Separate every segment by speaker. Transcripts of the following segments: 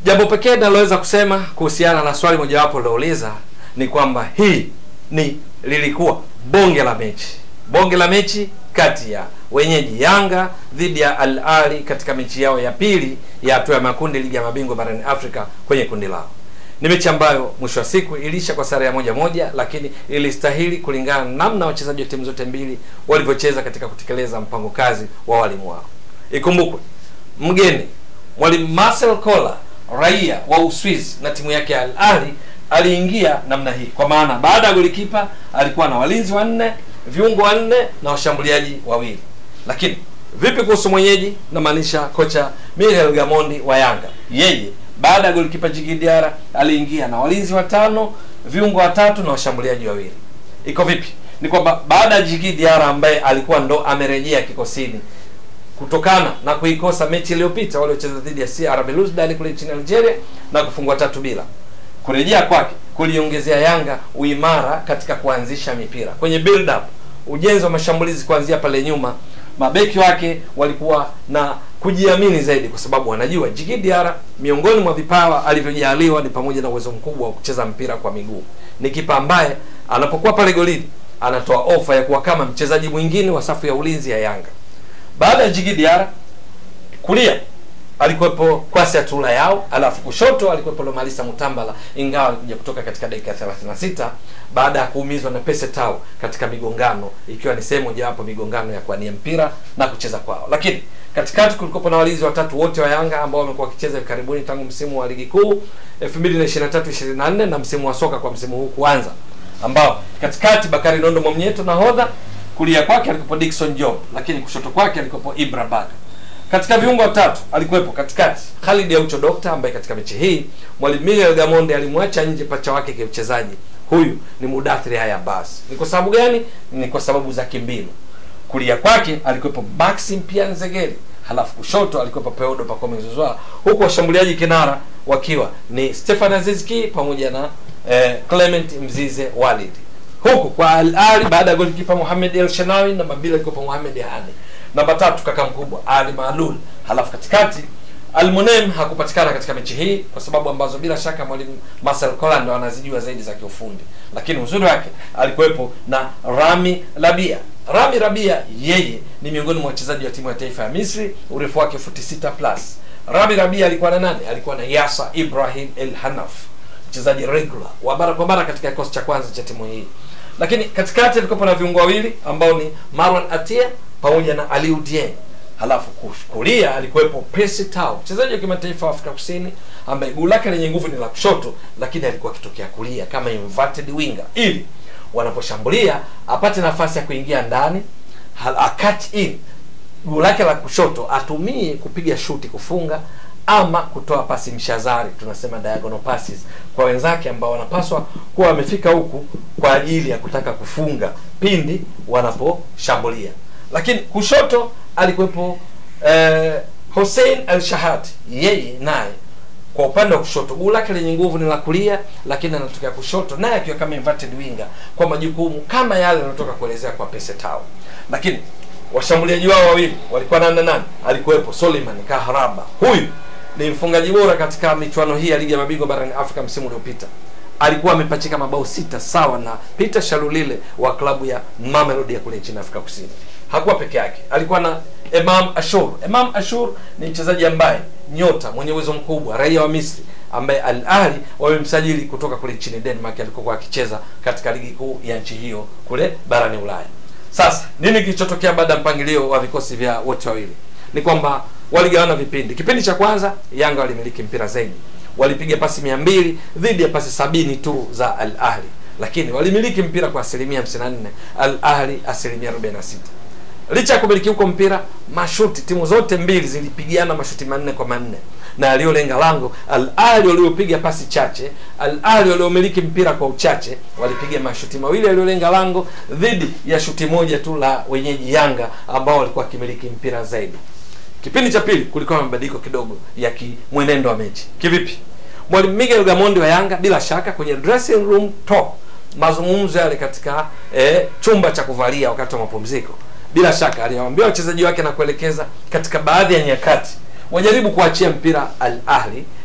Speaker 1: Jambo pekee ninaloweza kusema kuhusiana na swali mojawapo lilouliza ni kwamba hii ni lilikuwa bonge la mechi, bonge la mechi kati ya wenyeji Yanga dhidi ya Al Ahly katika mechi yao ya pili ya hatua ya makundi ligi ya mabingwa barani Afrika kwenye kundi lao. Ni mechi ambayo mwisho wa siku iliisha kwa sare ya moja moja, lakini ilistahili kulingana na namna wachezaji wa timu zote mbili walivyocheza katika kutekeleza mpango kazi wa walimu wao. Ikumbukwe mgeni mwalimu Marcel Koller raia wa Uswizi na timu yake ya Al Ahly aliingia namna hii, kwa maana baada ya golikipa alikuwa na walinzi wanne, viungo wanne na washambuliaji wawili. Lakini vipi kuhusu mwenyeji? Namaanisha kocha Miguel Gamondi wa Yanga. Yeye baada ya golikipa Djigui Diarra aliingia na walinzi watano, viungo watatu na washambuliaji wawili. Iko vipi? Ni kwamba baada ya Djigui Diarra ambaye alikuwa ndo amerejea kikosini kutokana na kuikosa mechi iliyopita waliocheza dhidi ya CR Belouizdad kule nchini Algeria na kufungwa tatu bila. Kurejea kwake kuliongezea Yanga uimara katika kuanzisha mipira kwenye build up, ujenzi wa mashambulizi kuanzia pale nyuma. Mabeki wake walikuwa na kujiamini zaidi, kwa sababu wanajua Djigui Diarra miongoni mwa vipawa alivyojaliwa ni pamoja na uwezo mkubwa wa kucheza mpira kwa miguu. Ni kipa ambaye anapokuwa pale golini anatoa ofa ya kuwa kama mchezaji mwingine wa safu ya ulinzi ya Yanga. Baada ya Djigui Diarra kulia alikuwepo Kwasi Atula yao, alafu kushoto alikuwepo Lomalisa Mutambala, ingawa alikuja kutoka katika dakika ya 36 baada ya kuumizwa na Pese Tau katika migongano, ikiwa ni sehemu mojawapo migongano ya kuania mpira na kucheza kwao. Lakini katikati kulikuwa na walinzi watatu wote wa Yanga ambao wamekuwa wakicheza hivi karibuni tangu msimu wa ligi kuu 2023 24 na msimu wa soka kwa msimu huu kuanza, ambao katikati Bakari Nondo Mwamnyeto nahodha kulia kwake alikuwepo Dickson Job, lakini kushoto kwake alikuwepo Ibra Baka. Katika viungo watatu alikuwepo katikati Khalid Aucho Dokta, ambaye katika mechi hii mwalimu Miguel Gamonde alimwacha nje pacha wake kimchezaji. Huyu ni Mudathiri Haya Bas. Ni kwa sababu gani? Ni kwa sababu za kimbinu. Kulia kwake alikuwepo Maxim Pia Nzegeli, halafu kushoto alikuwepo Peodo Pacome Zouzoua, huku washambuliaji kinara wakiwa ni Stefan Azizki pamoja na eh, Clement Mzize Walid huku kwa Al Ahly baada ya golikipa Mohamed El Shenawi, namba mbili alikuwa Mohamed Hani, namba tatu kaka mkubwa Ali Maalul, halafu katikati Almunem hakupatikana katika mechi hii kwa sababu ambazo bila shaka mwalimu Marcel Koller ndo anazijua zaidi za kiufundi, lakini uzuri wake alikuwepo na Rami Rabia. Rami Rabia yeye ni miongoni mwa wachezaji wa timu ya taifa ya Misri, urefu wake futi sita plus. Rami Rabia alikuwa na nani? Alikuwa na Yasa Ibrahim El Hanaf, mchezaji regular wa mara kwa mara katika kikosi cha kwanza cha timu hii lakini katikati alikuwa na viungo wawili ambao ni Marwan Atia pamoja na Aliou Dieng. Halafu kulia alikuwepo Percy Tau, mchezaji wa kimataifa wa Afrika Kusini ambaye guu lake lenye nguvu ni la kushoto, lakini alikuwa akitokea kulia kama inverted winger, ili wanaposhambulia apate nafasi ya kuingia ndani, cut in guu lake la kushoto atumie kupiga shuti kufunga ama kutoa pasi mshazari, tunasema diagonal passes kwa wenzake ambao wanapaswa kuwa wamefika huku kwa ajili ya kutaka kufunga pindi wanaposhambulia. Lakini kushoto alikuwepo eh, Hussein Al Shahad, yeye naye kwa upande wa kushoto guu lake lenye nguvu ni la kulia, lakini anatokea kushoto, naye akiwa kama inverted winger kwa majukumu kama yale yanayotoka kuelezea kwa Pese Tau. Lakini washambuliaji wao wawili walikuwa nani na nani? Alikuwepo Suleiman Kaharaba, huyu ni mfungaji bora katika michuano hii ya ligi ya mabingwa barani Afrika msimu uliopita. Alikuwa amepachika mabao sita sawa na Peter Shalulile wa klabu ya Mamelodi ya kule nchini Afrika Kusini. Hakuwa peke yake, alikuwa na Emam Ashur. Emam Ashur ni mchezaji ambaye nyota mwenye uwezo mkubwa, raia wa Misri ambaye Al Ahly wamemsajili kutoka kule nchini Denmark, alikokuwa akicheza katika ligi kuu ya nchi hiyo kule barani Ulaya. Sasa nini kilichotokea baada ya mpangilio wa vikosi vya wote wawili? Ni kwamba waligawana vipindi. Kipindi cha kwanza Yanga walimiliki mpira zaidi, walipiga pasi mia mbili dhidi ya pasi sabini tu za Al Ahli, lakini walimiliki mpira kwa asilimia 54, Al Ahli asilimia 46. Licha ya kumiliki huko mpira, mashuti timu zote mbili zilipigana mashuti manne kwa manne na aliyolenga lango. Al Ahli waliopiga pasi chache, Al Ahli waliomiliki mpira kwa uchache walipiga mashuti mawili yaliyolenga lango dhidi ya shuti moja tu la wenyeji Yanga ambao walikuwa wakimiliki mpira zaidi. Kipindi cha pili kulikuwa na mabadiliko kidogo ya kimwenendo wa mechi. Kivipi? Mwalimu Miguel Gamondi wa Yanga bila shaka kwenye dressing room talk, mazungumzo yale katika eh, chumba cha kuvalia wakati wa mapumziko, bila shaka aliwaambia wachezaji wake na kuelekeza katika baadhi ya nyakati wajaribu kuachia mpira Al Ahli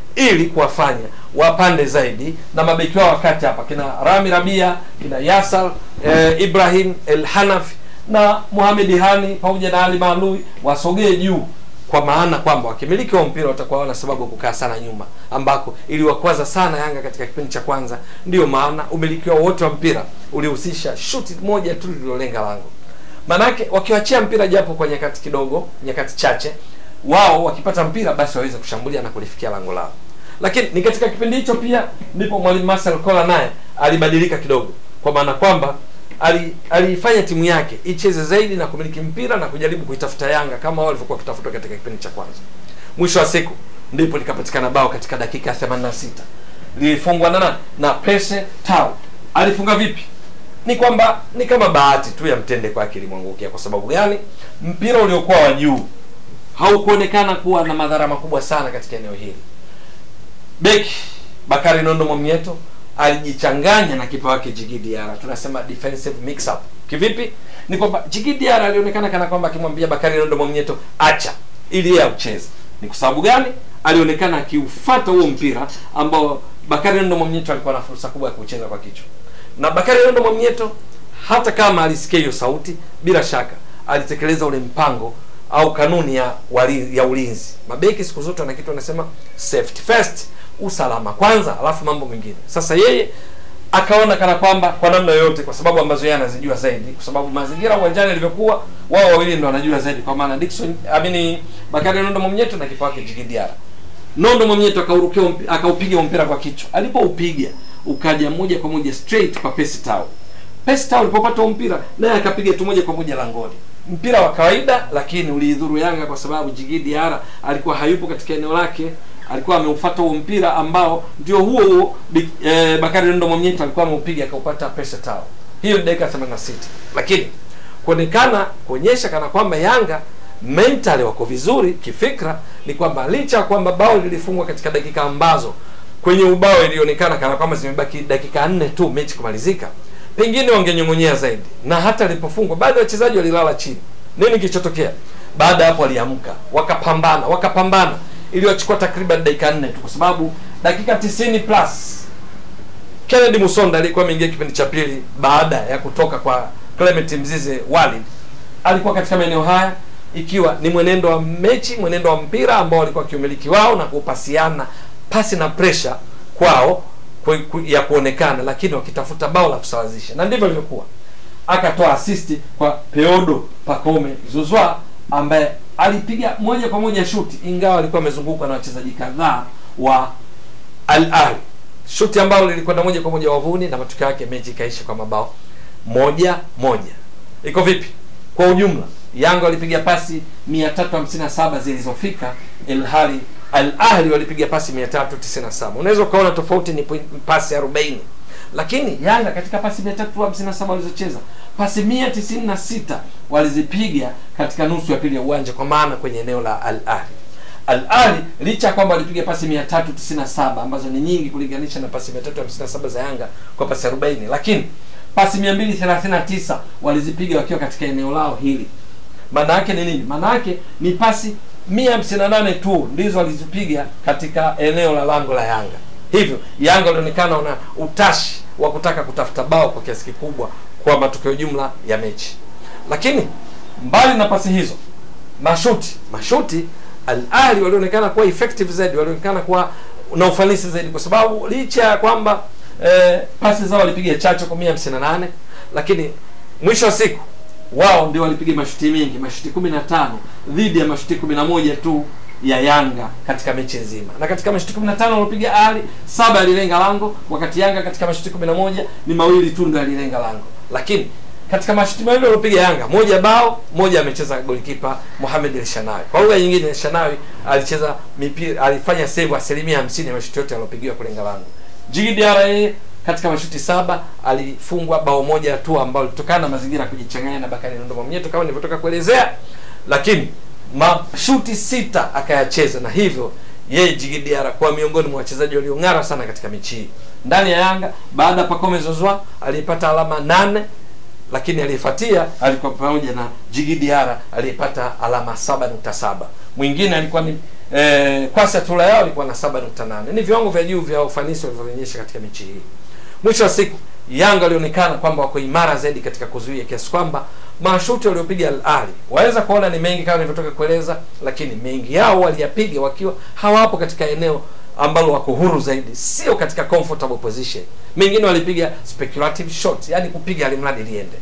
Speaker 1: ili kuwafanya wapande zaidi na mabeki wao wakati hapa kina Rami Rabia kina Yasar eh, Ibrahim El Hanafi na Mohamed Hani pamoja na Ali Malui wasogee juu kwa maana kwamba wakimiliki wa mpira watakuwa wana sababu ya kukaa sana nyuma, ambako iliwakwaza sana Yanga katika kipindi cha kwanza. Ndiyo maana umiliki wao wote wa mpira ulihusisha shuti moja tu lililolenga lango. Manake wakiwachia mpira japo kwa nyakati kidogo, nyakati chache, wao wakipata mpira basi waweze kushambulia na kulifikia lango lao. Lakini ni katika kipindi hicho pia ndipo mwalimu Marcel Kola naye alibadilika kidogo, kwa maana kwamba ali- aliifanya timu yake icheze zaidi na kumiliki mpira na kujaribu kuitafuta Yanga kama wao walivyokuwa wakitafuta katika kipindi cha kwanza. Mwisho wa siku ndipo likapatikana bao katika dakika ya 86 lilifungwa na nani? na Prese Tau. Alifunga vipi? Ni kwamba ni kama bahati tu ya mtende kwake ilimwangukia. Kwa sababu gani? Mpira uliokuwa wa juu haukuonekana kuwa na madhara makubwa sana katika eneo hili. Beki Bakari Nondo Mwamnyeto alijichanganya na kipa wake Djigui Diarra. Tunasema defensive mix up. Kivipi? Ni kwamba Djigui Diarra alionekana kana kwamba akimwambia Bakari Nondo Mwamnyeto acha ili yeye aucheze. Ni kwa sababu gani? Alionekana akiufuata huo mpira ambao Bakari Nondo Mwamnyeto alikuwa na fursa kubwa ya kucheza kwa kichwa. Na Bakari Nondo Mwamnyeto hata kama alisikia hiyo sauti, bila shaka alitekeleza ule mpango au kanuni ya wali, ya ulinzi. Mabeki siku zote wana kitu wanasema safety first, usalama kwanza, alafu mambo mengine. Sasa yeye akaona kana kwamba kwa namna yoyote, kwa sababu ambazo yeye anazijua zaidi, kwa sababu mazingira uwanjani yalivyokuwa, wao wawili ndo wanajua zaidi, kwa maana Dickson amini Bakari Nondo Mwamnyeto na kipa wake Djigui Diarra. Nondo Mwamnyeto akaurukia umpi- akaupiga mpira kwa kichwa. Alipoupiga ukaja moja kwa moja straight kwa Percy Tau. Percy Tau alipopata huo mpira naye akapiga tu moja kwa moja langoni. Mpira wa kawaida, lakini uliidhuru Yanga kwa sababu Djigui Diarra alikuwa hayupo katika eneo lake, alikuwa ameufuata huo mpira ambao ndio huo huo Bi- eh, Bakari Nondo Mwamnyeto alikuwa ameupiga akaupata Percy Tau. Hiyo ni dakika 86. Lakini kuonekana kuonyesha kana kwamba Yanga mentally wako vizuri kifikra ni kwamba licha ya kwamba bao lilifungwa katika dakika ambazo kwenye ubao ilionekana kana kwamba zimebaki dakika nne tu mechi kumalizika, pengine wangenyong'onyea zaidi, na hata alipofungwa baadhi ya wachezaji walilala chini. Nini kilichotokea baada ya hapo? Waliamka wakapambana, wakapambana, iliwachukua takriban dakika nne tu, kwa sababu dakika 90 plus Kennedy Musonda alikuwa ameingia kipindi cha pili baada ya kutoka kwa Clement Mzize Walid, alikuwa katika maeneo haya ikiwa ni mwenendo wa mechi, mwenendo wa mpira ambao walikuwa kiumiliki wao na kupasiana pasi na pressure kwao ku, ku, ya kuonekana, lakini wakitafuta bao la kusawazisha, na ndivyo ilivyokuwa. Akatoa assist kwa Peodo Pacome Zuzwa ambaye alipiga moja kwa moja shuti, ingawa alikuwa amezungukwa na wachezaji kadhaa wa Al Ahly, shuti ambalo lilikwenda moja kwa moja wavuni, na matokeo yake mechi ikaisha kwa mabao moja moja. Iko vipi kwa ujumla? Yanga walipiga pasi 357 zilizofika, ilhali Al Ahly walipiga pasi 397. Unaweza ukaona tofauti ni point- pasi 40, lakini Yanga katika pasi 357 walizocheza pasi 196 walizipiga katika nusu ya pili ya uwanja, kwa maana kwenye eneo la Al Ahly. Al Ahly licha ya kwamba walipiga pasi 397 ambazo ni nyingi kulinganisha na pasi 357 za Yanga kwa pasi 40, lakini pasi 239 walizipiga wakiwa katika eneo lao hili. Maana yake ni nini? Maana yake ni pasi 158 tu ndizo walizipiga katika eneo la lango la Yanga. Hivyo Yanga walionekana wana utashi wa kutaka kutafuta bao kwa kiasi kikubwa kwa matokeo jumla ya mechi, lakini mbali na pasi hizo mashuti mashuti Al Ahly walionekana kuwa effective zaidi, walionekana kuwa na ufanisi zaidi, kwa sababu licha ya kwamba eh, pasi zao walipiga chache kwa 158 lakini mwisho wa siku wao ndio walipiga mashuti mengi, mashuti 15 dhidi ya mashuti 11 tu ya Yanga katika mechi nzima. Na katika mashuti 15 waliopiga Ali, saba yalilenga lango, wakati Yanga katika mashuti 11 ni mawili tu ndio yalilenga lango. Lakini katika mashuti mawili waliopiga Yanga, moja bao, moja amecheza golikipa Mohamed El Shanawi. Kwa lugha nyingine, El Shanawi alicheza mipira, alifanya save asilimia 50 ya mashuti yote yaliyopigiwa kulenga lango. Djigui Diarra yeye katika mashuti saba alifungwa bao moja tu ambalo litokana na mazingira ya kujichanganya na Bakari Nondo Mwamnyeto kama nilivyotoka kuelezea, lakini mashuti sita akayacheza, na hivyo yeye Djigui Diarra kuwa miongoni mwa wachezaji waliong'ara sana katika mechi hii ndani ya Yanga. Baada ya Pacome Zouzoua aliyepata alama nane lakini aliyefuatia alikuwa pamoja na Djigui Diarra aliyepata alama 7.7. Mwingine alikuwa ni eh, kwasi ya tula yao ilikuwa na 7.8 ni viwango vya juu vya ufanisi walivyoonyesha katika mechi hii mwisho wa siku Yanga walionekana kwamba wako imara zaidi katika kuzuia kiasi kwamba mashuti waliopiga Al Ahly waweza kuona ni mengi kama nilivyotoka kueleza, lakini mengi yao waliyapiga wakiwa hawapo katika eneo ambalo wako huru zaidi, sio katika comfortable position. Mengine walipiga speculative shot, yani kupiga alimradi liende.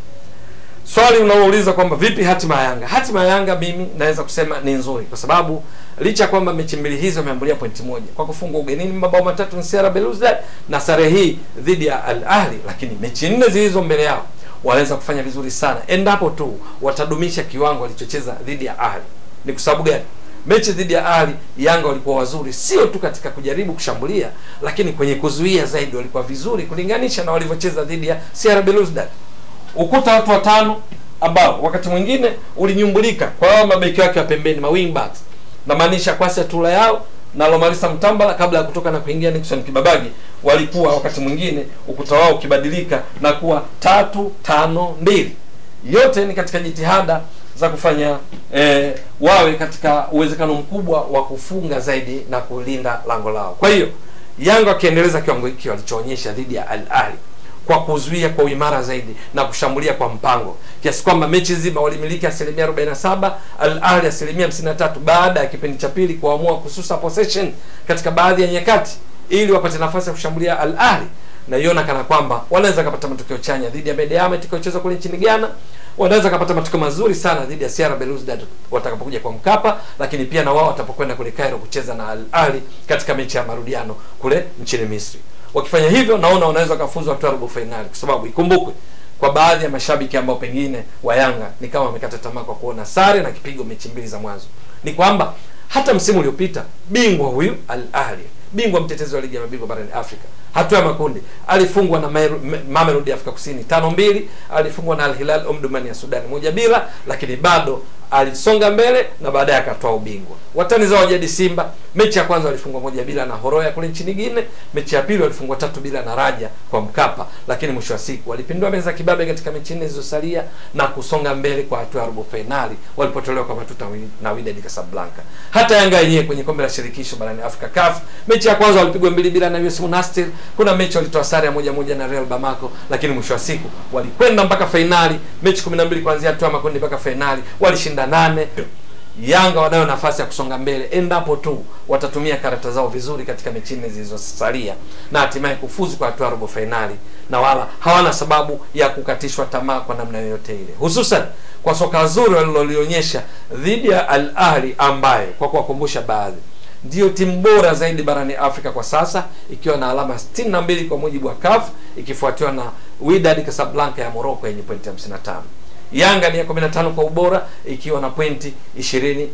Speaker 1: Swali unalouliza kwamba vipi hatima ya Yanga? Hatima ya Yanga mimi naweza kusema ni nzuri, kwa sababu licha ya kwamba mechi mbili hizo wameambulia pointi moja kwa kufungwa ugenini mabao matatu na CR Belouizdad na sare hii dhidi ya Al Ahly, lakini mechi nne zilizo mbele yao wanaweza kufanya vizuri sana endapo tu watadumisha kiwango walichocheza dhidi ya Ahly. Ni kwa sababu gani? Mechi dhidi ya Ahly Yanga walikuwa wazuri, sio tu katika kujaribu kushambulia, lakini kwenye kuzuia zaidi walikuwa vizuri kulinganisha na walivyocheza dhidi ya CR Belouizdad ukuta watu watano ambao wakati mwingine ulinyumbulika kwa hao mabeki wake wa pembeni ma wing backs namaanisha kwasi tula yao na Lomalisa Mtambala kabla ya kutoka na kuingia Nixon Kibabagi walikuwa wakati mwingine ukuta wao ukibadilika na kuwa tatu tano mbili yote ni katika jitihada za kufanya eh, wawe katika uwezekano mkubwa wa kufunga zaidi na kulinda lango lao kwa hiyo Yanga wakiendeleza kiwango hiki walichoonyesha dhidi ya Al Ahly kwa kuzuia kwa uimara zaidi na kushambulia kwa mpango kiasi kwamba mechi zima walimiliki asilimia 47 Al Ahly asilimia 53 baada ya kipindi cha pili kuamua kususa possession katika baadhi ya nyakati ili wapate nafasi ya kushambulia Al Ahly naiona kana kwamba wanaweza kupata matokeo chanya dhidi ya Medeama itakayochezwa kule nchini Ghana wanaweza kupata matokeo mazuri sana dhidi ya CR Belouizdad watakapokuja kwa Mkapa, lakini pia na wao watapokwenda kule Cairo kucheza na Al Ahly katika mechi ya marudiano kule nchini Misri. Wakifanya hivyo, naona wanaweza kufuzu hatua robo finali, kwa sababu ikumbukwe kwa baadhi ya mashabiki ambao pengine wa Yanga ni kama wamekata tamaa kwa kuona sare na kipigo mechi mbili za mwanzo, ni kwamba hata msimu uliopita bingwa huyu Al Ahly, bingwa mtetezi wa ligi ya mabingwa barani Afrika, hatua ya makundi alifungwa na Mamelodi ya Afrika Kusini tano mbili, alifungwa na Al Hilal Omdurman ya Sudan moja bila, lakini bado alisonga mbele na baadaye akatoa ubingwa. Watani zao jadi Simba, mechi ya kwanza walifungwa moja bila na Horoya kule nchini Guinea, mechi ya pili walifungwa tatu bila na Raja kwa Mkapa, lakini mwisho wa siku walipindua meza kibabe katika mechi nne zilizosalia na kusonga mbele kwa hatua ya robo finali walipotolewa kwa matuta na Wydad Casablanca. Hata Yanga yenyewe kwenye kombe la shirikisho barani Afrika CAF, mechi ya kwanza walipigwa mbili bila na US Monastir, kuna mechi walitoa sare ya moja moja na Real Bamako, lakini mwisho wa siku walikwenda mpaka fainali, mechi 12 kuanzia hatua ya makundi mpaka fainali walishinda nane. Yanga wanayo nafasi ya kusonga mbele endapo tu watatumia karata zao vizuri katika mechi nne zilizosalia na hatimaye kufuzu kwa hatua robo fainali, na wala hawana sababu ya kukatishwa tamaa kwa namna yoyote ile, hususan kwa soka zuri walilolionyesha dhidi ya Al Ahly ambaye kwa kuwakumbusha baadhi ndiyo timu bora zaidi barani Afrika kwa sasa ikiwa na alama 62 kwa mujibu wa CAF ikifuatiwa na Wydad Casablanca ya Morocco yenye pointi 55. Yanga ni ya 15 kwa ubora ikiwa na pointi 21.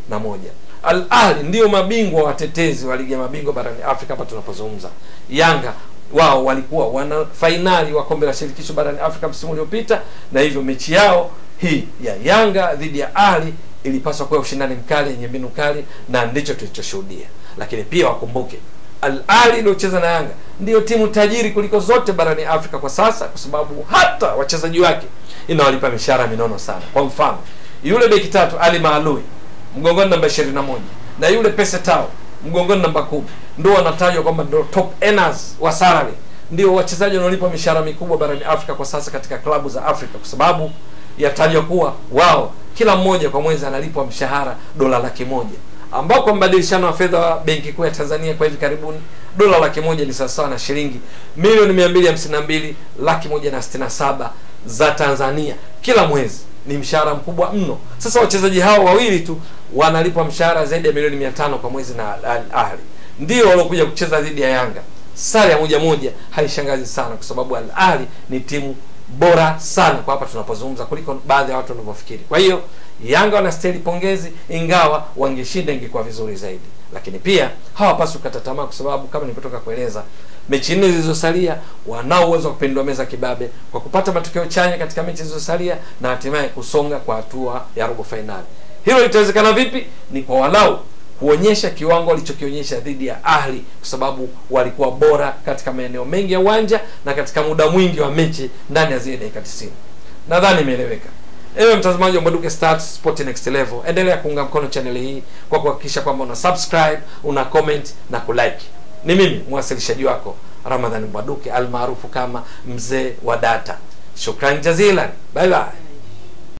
Speaker 1: Al Ahly ndiyo mabingwa watetezi wa ligi ya mabingwa barani Afrika hapa tunapozungumza. Yanga wao walikuwa wana fainali wa kombe la shirikisho barani Afrika msimu uliopita, na hivyo mechi yao hii ya Yanga dhidi ya Ahly ilipaswa kuwa ushindani mkali yenye mbinu kali, na ndicho tulichoshuhudia. Lakini pia wakumbuke Al Ahly iliyocheza na Yanga ndiyo timu tajiri kuliko zote barani Afrika kwa sasa, kwa sababu hata wachezaji wake inawalipa mishahara minono sana. Kwa mfano, yule beki tatu Ali Maalui mgongoni namba 21 na yule Pese Tao mgongoni namba kumi ndio wanatajwa kwamba ndio top earners wa salary, ndio wachezaji wanaolipwa mishahara mikubwa barani Afrika kwa sasa katika klabu za Afrika, kwa sababu yatajwa kuwa wao kila mmoja kwa mwezi analipwa mshahara dola laki moja ambao kwa mbadilishano wa fedha wa benki kuu ya Tanzania kwa hivi karibuni dola laki moja ni sawasawa na shilingi milioni mia mbili hamsini na mbili laki moja na sitini na saba za Tanzania kila mwezi. Ni mshahara mkubwa mno. Sasa wachezaji hao wawili tu wanalipwa mshahara zaidi ya milioni mia tano kwa mwezi na Al Ahly, ndio waliokuja kucheza dhidi ya Yanga. Sare ya moja moja haishangazi sana, kwa sababu Al Ahly ni timu bora sana kwa hapa tunapozungumza kuliko baadhi ya watu wanavyofikiri. Kwa hiyo Yanga wanastahili pongezi, ingawa wangeshinda ingekuwa vizuri zaidi, lakini pia hawapaswi kukata tamaa, kwa sababu kama nilipotoka kueleza, mechi nne zilizosalia wanao uwezo wa kupindua meza kibabe kwa kupata matokeo chanya katika mechi zilizosalia na hatimaye kusonga kwa hatua ya robo fainali. Hilo litawezekana vipi? Ni kwa walau kuonyesha kiwango walichokionyesha dhidi ya Ahli, kwa sababu walikuwa bora katika maeneo mengi ya uwanja na katika muda mwingi wa mechi ndani ya zile dakika 90. Nadhani imeeleweka. ewe mtazamaji wa Mbwaduke Stats Sport Next Level, endelea kuunga mkono channel hii kwa kuhakikisha kwamba una subscribe, una comment na kulike. Ni mimi mwasilishaji wako Ramadhani Mbwaduke almaarufu kama mzee wa data. Shukran jazilan, bye bye.